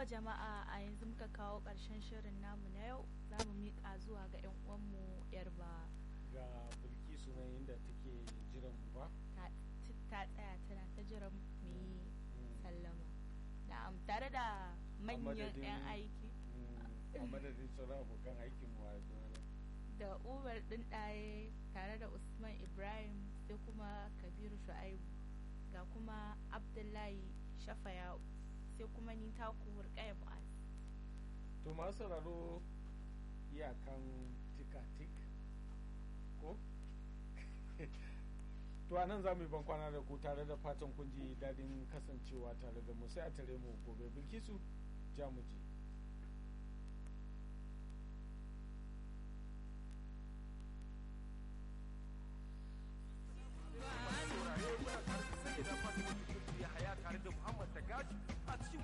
jama'a a yanzu muka kawo ƙarshen shirin namu na yau za mu miƙa zuwa ga 'yan uwanmu yarba ga bilkisu nan inda take jiran mu ba ta ta tsaya tana ta jiran mu yi sallama na'am tare da manyan madadin- 'yan aiki Mm, a madadin sauran abokan aikin mu a yanzu da umar ɗin ɗaye tare da usman ibrahim sai kuma kabiru shu'aibu ga kuma abdullahi shafaya sai kuma ni taku hurƙaya mu'az to masu sauraro iyakan tika-tik ko to a nan za mu yi bankwana da ku tare da fatan kun ji daɗin kasancewa tare da mu sai a tare mu gobe bilkisu ja mu je saurare kuna tare da sayyida fatima ya haya tare da muhammad da gaji a cikin